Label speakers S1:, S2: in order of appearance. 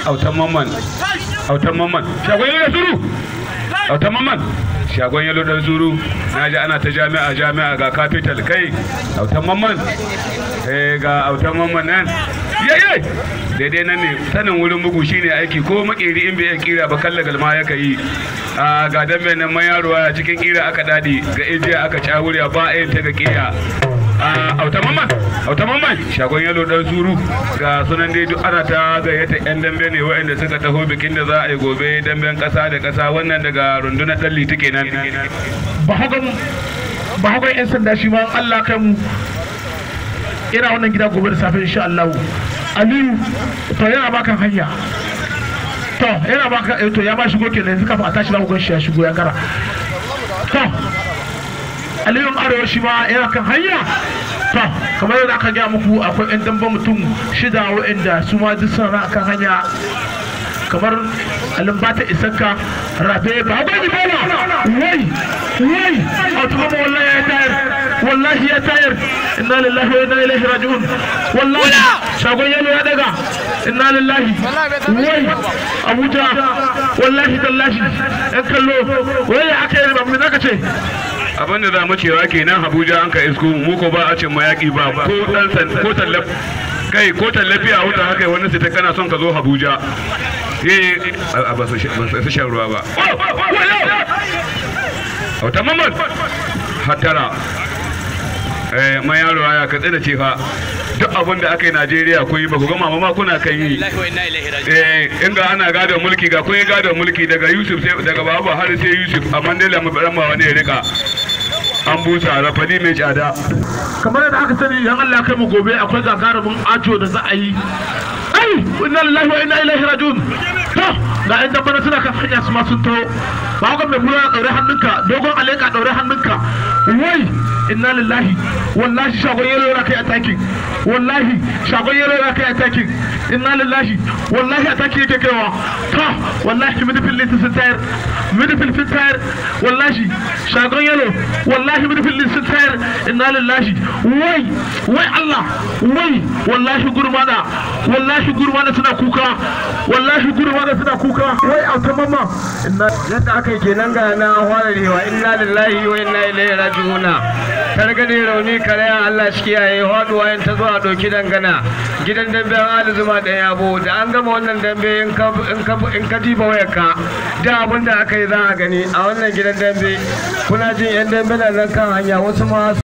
S1: autan mamman autan mamman shagon yalo da suru autan mamman shagon yalo da suru na ji ana ta jami'a jami'a ga capital kai autan mamman eh ga autan mamman nan yayi daidai nan ne sanin wurin bugu shine aiki ko makeri in bai iya kira ba kalla galma ya kai a ga dambe nan man yaro a cikin kira aka dadi ga ijiya aka cawuriya ba a yin ta ga kira a auta mamman auta mamman shagon yalo dan suru ga sunan dai duk ana ta gayyata yan dambe ne waɗanda suka taho bikin da za a yi gobe damben ƙasa da ƙasa wannan daga rundunar ɗan liti kenan
S2: ba hagan ba hagan yan sanda shi ma Allah kai mu ina wannan gida gobe da safe insha Allah Aliyu to yana bakan hanya to yana baka eh, to ya ba shigo kenan yanzu kafin a tashi za ku gan shi ya shigo ya gara to Aliyu Arewa shi ma yana kan hanya to kamar yadda aka gaya muku akwai yan damba mutum shida waɗanda su ma duk suna kan hanya kamar alimbata isakka rabe ba ba ni bala wai wai a tuba ma wallahi ya tayar wallahi ya tayar inna lillahi wa inna ilaihi raji'un wallahi shagon yalo ya daga inna lillahi wai abuja wallahi tallahi yan kallo wai ya aka yi ba mu zaka ce
S1: abinda za mu cewa kenan abuja an ka isko mu ko ba a cin mayaki ba ko dan san ko tallaf kai ko tallafi a wuta haka wani sai ta kana son ka zo abuja eh a ba su shan ruwa ba wata mamman hatara eh man yaro ya katse da ce fa duk abin da aka yi Najeriya kun yi ba ku gama ma kuna kan yi eh inga ana gadon mulki ga kun yi gadon mulki daga Yusuf sai daga Baba har sai Yusuf amma dai lamu ran ma wani ya rika an busa rafadi mai tsada
S2: kamar yadda aka sani yan Allah kai mu gobe akwai gagarumin ajo da za a yi ai inna lillahi wa inna ilaihi rajiun to ga yan dabbana suna kan hanya su ma sun taho ba ga mai kula daure hannunka dogon aleka daure hannunka wai inna lillahi wallahi shagon yelo yana kai attacking wallahi shagon yelo yana kai attacking inna lillahi wallahi attacking yake kaiwa to wallahi midfield list sun tayar midfield sun tayar wallahi shagon yelo wallahi midfield list sun tayar inna lillahi wai wai Allah wai wallahi gurmana wallahi gurmana suna kuka wallahi gurmana suna kuka wai auta mama inna
S3: yadda aka yi kenan ga na hwararewa inna lillahi wa inna ilaihi raji'una targade rauni karaya Allah shi kiyaye haduwa yin ta zuwa doki dangana gidan dambe an hada zuma da yabo da an gama wannan dambe in ka in ka in ka diba wayarka da abin da aka yi za a gani a wannan gidan dambe kuna jin yan dambe na nan kan hanya wasu ma